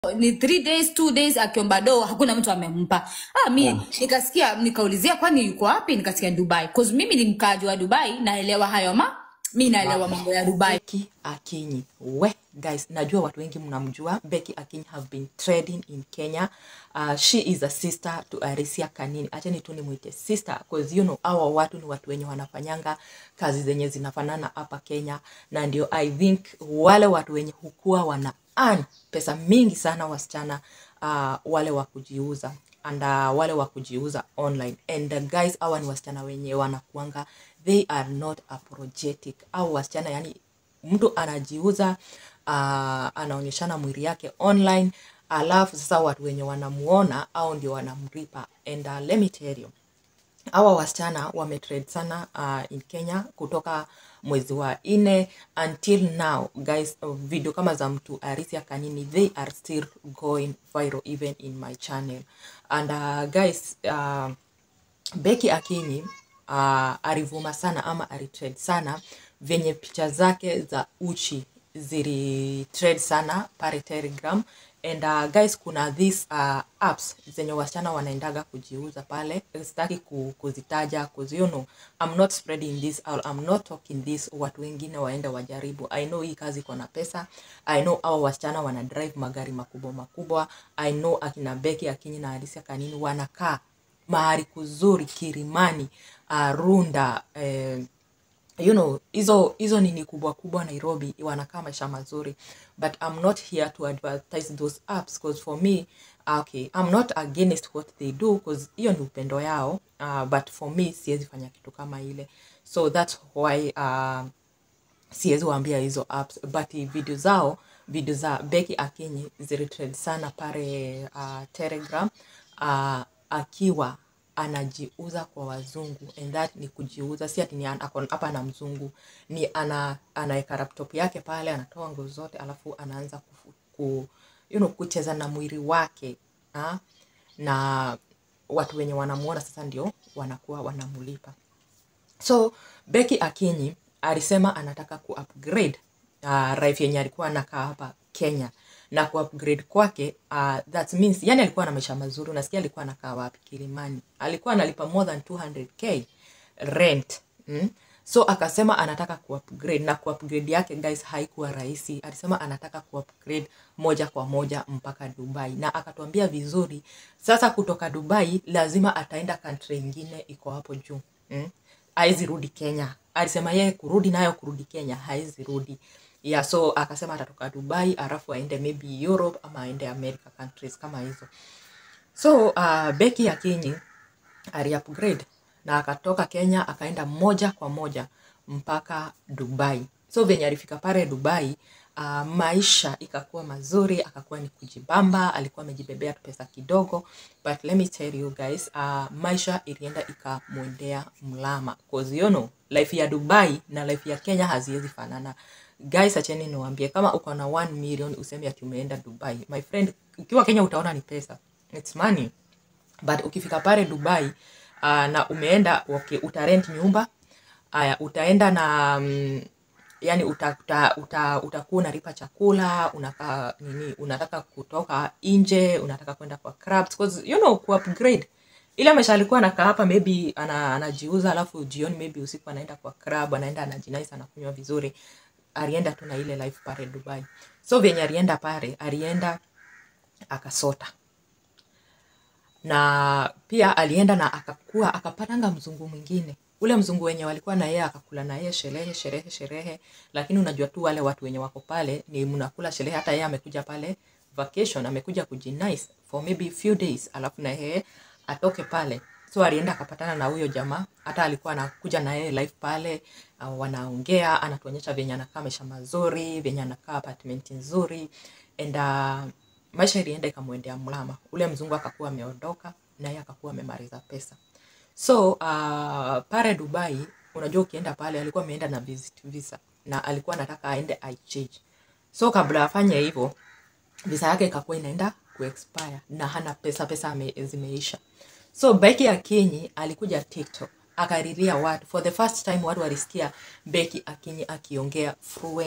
ni three days two days akiomba doo hakuna mtu amempa ah, mi nikasikia nikaulizia kwani yuko wapi nikasikia dubai cause mimi ni mkaaji wa dubai naelewa hayo ma mi naelewa mambo ya dubai Becky Akinyi. We guys, najua watu wengi mnamjua. Becky Akinyi have been trading in Kenya. Uh, she is a sister to Arisia Kanini. Acheni tu nimwite sister because you know hawa watu ni watu wenye wanafanyanga kazi zenye zinafanana hapa Kenya, na ndio I think wale watu wenye hukua wana earn pesa mingi sana wasichana uh, wale wa kujiuza and uh, wale wa kujiuza online and uh, guys hawa ni wasichana wenye wanakuanga they are not apologetic au wasichana yani mtu anajiuza uh, anaonyeshana mwili yake online alafu sasa watu wenye wanamuona au ndio wanamripa and uh, let me tell you hawa wasichana wametrade sana uh, in Kenya kutoka mwezi wa nne until now guys uh, video kama za mtu Arisia Kanini they are still going viral even in my channel and uh, guys uh, Becky Akinyi uh, alivuma sana ama alitrade sana venye picha zake za uchi zilitrade sana pale Telegram and uh, guys kuna these uh, apps zenye wasichana wanaendaga kujiuza pale sitaki ku, kuzitaja cause you know I'm not spreading this or I'm not talking this watu wengine waende wajaribu I know hii kazi iko na pesa I know hao wasichana wana drive magari makubwa makubwa I know akina Becky Akinyi na Alicia Kanini wanakaa mahali kuzuri Kirimani uh, Runda eh, you know hizo hizo nini kubwa kubwa Nairobi wanakaa maisha mazuri but I'm not here to advertise those apps because for me okay I'm not against what they do because hiyo ni upendo yao uh, but for me siwezi fanya kitu kama ile so that's why uh, siwezi waambia hizo apps but video zao video za Becky Akinyi zilitrend sana pale uh, Telegram uh, akiwa anajiuza kwa wazungu and that ni kujiuza si ati ni an- ako hapa na mzungu ni ana anaweka laptop yake pale anatoa nguo zote alafu anaanza kufu, ku, you know, kucheza na mwili wake ha? na watu wenye wanamuona sasa ndio wanakuwa wanamulipa so Becky Akinyi alisema anataka ku-upgrade uh, life yenye alikuwa anakaa hapa Kenya na ku-upgrade kwake uh, that means yani alikuwa na maisha mazuri unasikia alikuwa anakaa wapi Kilimani alikuwa analipa more than 200k rent mm? so akasema anataka ku-upgrade na ku-upgrade yake guys haikuwa rahisi alisema anataka ku-upgrade moja kwa moja mpaka Dubai na akatuambia vizuri sasa kutoka Dubai lazima ataenda country ingine iko hapo juu mm? haizi rudi Kenya. Alisema yeye kurudi nayo kurudi Kenya haizi rudi. Yeah, so akasema atatoka Dubai alafu aende maybe Europe ama aende America countries kama hizo. So uh, Becky Akinyi aliupgrade na akatoka Kenya akaenda moja kwa moja mpaka Dubai. So venye alifika pale Dubai uh, maisha ikakuwa mazuri, akakuwa ni kujibamba, alikuwa amejibebea tu pesa kidogo, but let me tell you guys, uh, maisha ilienda ikamwendea mlama cause you know life ya Dubai na life ya Kenya haziwezi fanana. Guys, acheni niwaambie, kama uko na 1 million useme ati umeenda Dubai, my friend, ukiwa Kenya utaona ni pesa, it's money but ukifika pale Dubai uh, na umeenda okay, utarent nyumba aya, utaenda na mm, yani uta, uta, uta, utakuwa unalipa chakula unaka, nini unataka kutoka nje unataka kwenda kwa clubs cause you know ku upgrade ile maisha alikuwa anakaa hapa maybe ana, anajiuza alafu jioni maybe usiku anaenda kwa club anaenda anajinais anakunywa vizuri alienda tu na ile life pale Dubai so venye alienda pale alienda akasota na pia alienda na akakuwa akapatanga mzungu mwingine ule mzungu wenye walikuwa na yeye akakula na yeye sherehe sherehe sherehe lakini unajua tu wale watu wenye wako pale ni mnakula sherehe hata yeye amekuja pale vacation amekuja kujinice for maybe few days alafu na yeye atoke pale so alienda akapatana na huyo jamaa hata alikuwa anakuja na yeye live pale uh, wanaongea anatuonyesha venye anakaa maisha mazuri venye anakaa apartment nzuri and uh, maisha ilienda ikamwendea mlama ule mzungu akakuwa ameondoka na yeye akakuwa amemaliza pesa so uh, pale dubai unajua ukienda pale alikuwa ameenda na visit visa na alikuwa anataka aende exchange so kabla afanye hivyo visa yake ikakuwa inaenda kuexpire na hana pesa pesa ame, zimeisha so Becky Akinyi alikuja TikTok akariria watu for the first time watu walisikia Becky Akinyi akiongea fluent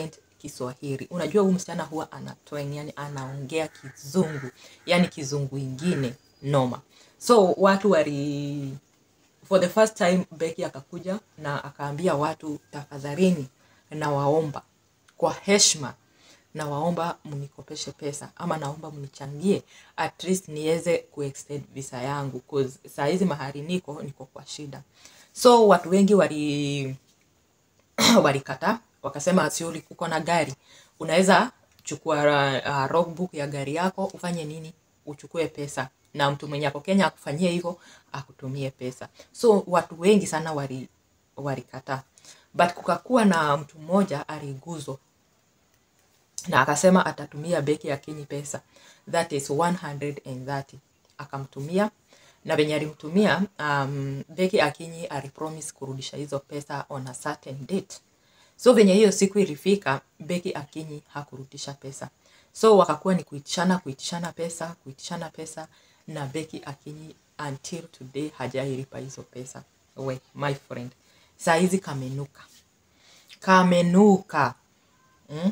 kiswahili unajua huyu msichana huwa anatoeng yani anaongea kizungu yani kizungu ingine noma so watu wali for the first time Becky akakuja na akaambia watu tafadhalini nawaomba kwa heshima nawaomba mnikopeshe pesa ama naomba mnichangie at least niweze kuextend visa yangu cause saa hizi mahali niko niko kwa shida so watu wengi wali walikataa wakasema siuli uko na gari unaweza chukua uh, logbook ya gari yako ufanye nini uchukue pesa na mtu mwenye ako kenya akufanyie hivyo akutumie pesa so watu wengi sana wali walikataa but kukakuwa na mtu mmoja aliguzwa na akasema atatumia beki ya Kenya pesa that is 130 akamtumia na venye alimtumia um, beki akinyi alipromise kurudisha hizo pesa on a certain date so venye hiyo siku ilifika beki akinyi hakurudisha pesa so wakakuwa ni kuitishana kuitishana pesa kuitishana pesa na beki akinyi until today hajailipa hizo pesa we my friend saa hizi kamenuka kamenuka mm?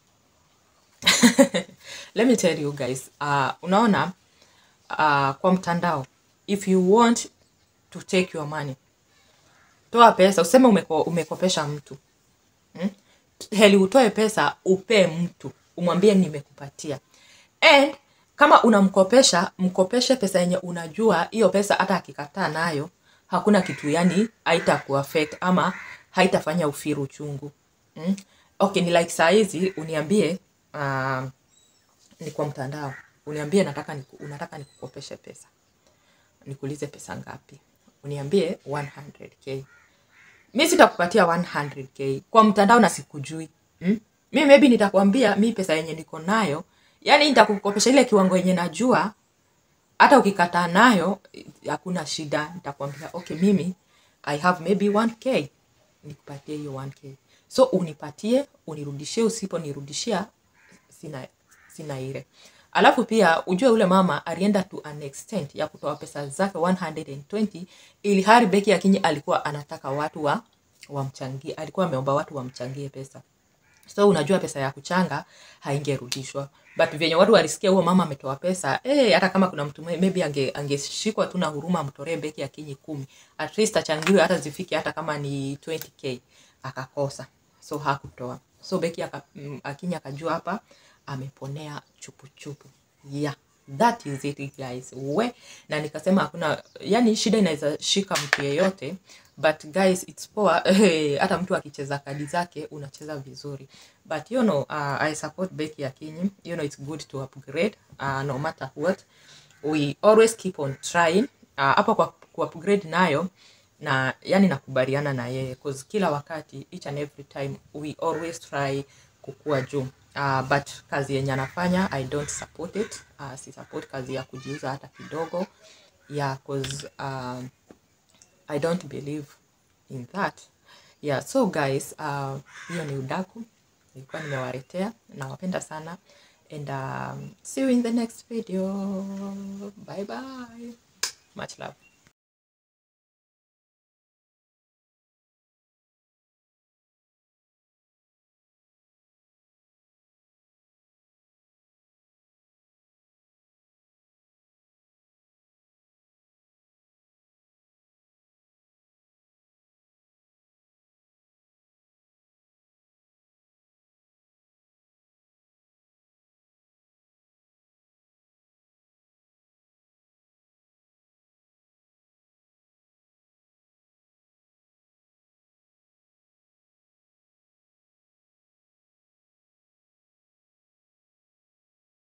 let me tell you guys uh, unaona uh, kwa mtandao if you want to take your money toa pesa useme umeko, umekopesha mtu hmm? heli utoe pesa upee mtu umwambie nimekupatia and kama unamkopesha mkopeshe pesa yenye unajua hiyo pesa hata akikataa nayo hakuna kitu yani haita kuaffect ama haitafanya ufiru uchungu mm? okay ni like saa hizi uniambie uh, ni kwa mtandao uniambie nataka niku, unataka nikukopeshe pesa nikuulize pesa ngapi uniambie 100k mi sitakupatia 100k kwa mtandao na sikujui hmm? mi maybe nitakwambia mi pesa yenye niko nayo yani nitakukopesha ile kiwango yenye najua hata ukikataa nayo hakuna shida nitakwambia okay mimi i have maybe 1k nikupatie hiyo 1k so unipatie unirudishie usiponirudishia sina sina ile alafu pia ujue ule mama alienda to an extent ya kutoa pesa zake 120 ili hali beki akinyi alikuwa anataka watu wa wamchangie alikuwa ameomba watu wamchangie pesa so unajua pesa ya kuchanga haingerudishwa but venye watu walisikia huo mama ametoa pesa eh, hata kama kuna mtu maybe ange angeshikwa tu na huruma amtoree beki akinyi kumi at least achangiwe hata zifike hata kama ni 20k akakosa so hakutoa so beki aka, mm, akinyi akajua hapa ameponea chupuchupu yeah that is it guys we na nikasema hakuna yani shida inaweza shika mtu yeyote but guys it's poa hata mtu akicheza kadi zake unacheza vizuri but you know uh, i support Becky Akinyi you know it's good to upgrade uh, no matter what we always keep on trying uh, hapa kwa ku upgrade nayo na yani nakubaliana na yeye cause kila wakati each and every time we always try kukua juu uh, but kazi yenye anafanya i don't support it uh, si support kazi ya kujiuza hata kidogo yeah cause um, i don't believe in that yeah so guys uh, hiyo ni udaku nilikuwa nimewaletea nawapenda sana and um, see you in the next video bye bye much love